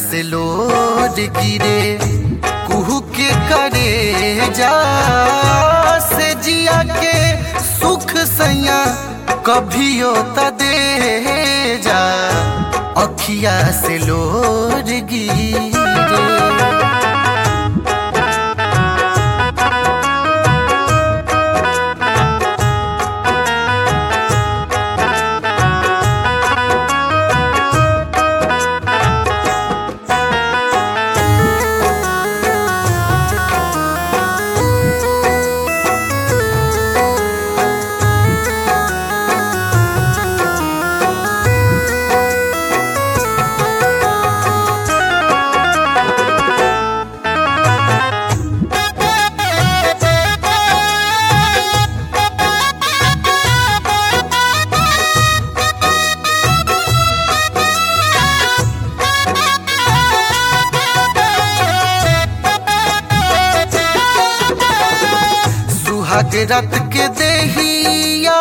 से लोर गिरे कुहू के करे जा से जिया के सुख सैया कभियो त दे जा अखिया से लोर गिरे सुहाग रत के देहिया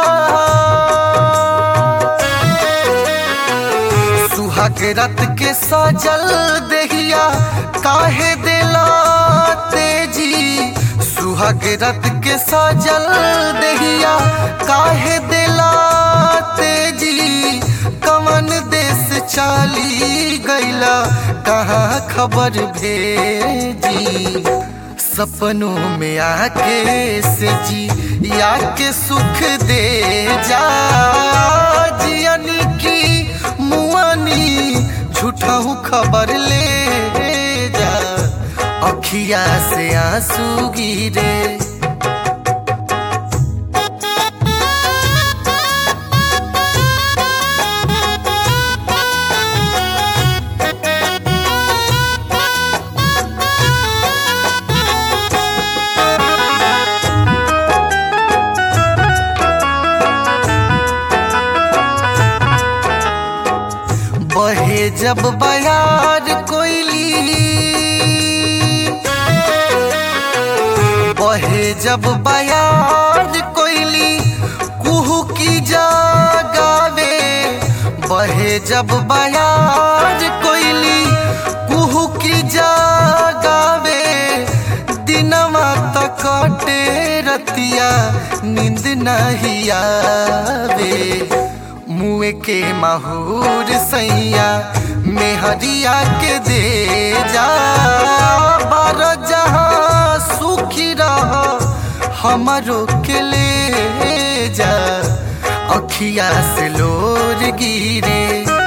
सुहाग रत के सजल देहिया काहे दिला तेजी सुहाग रत के सजल देहिया काहे दिला तेजी कमन देश चाली गैला कहाँ खबर भेजी सपनों में आके से जी या के सुख दे जा जियनी की मुआनी झूठाऊ खबर ले जा अखिया से आंसू गिरे बहे जब बयार कोयली बहे जब बयार कोयली कुहू की जागावे बहे जब बयार कोयली कुहू की जागावे दिनवा तक कटे रतिया नींद नहीं आवे मुए के माहूर सैया मेहरिया के दे जा बार जहाँ सुखी रह हमारो के ले जा अखिया से लोर गिरे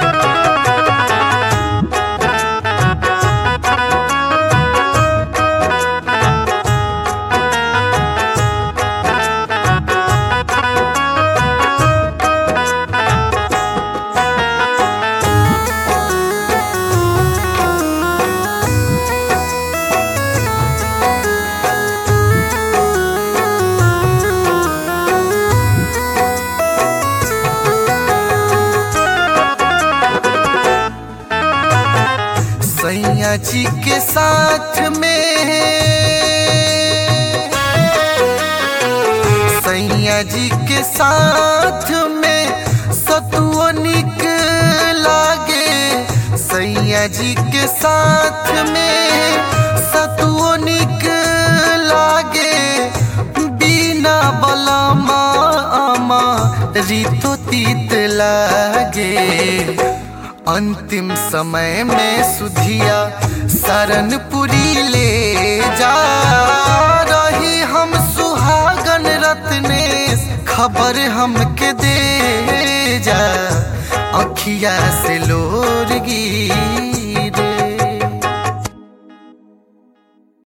सैया जी के साथ में सैया जी के साथ में सतुओ निक लागे सैया जी के साथ में सतुओ निक लागे बिना बलमा आमा रीतो तीत लागे अंतिम समय में सुधिया सरनपुरी ले जा रही हम सुहागन रत्नेश खबर हमके दे जा अखिया से लोरगी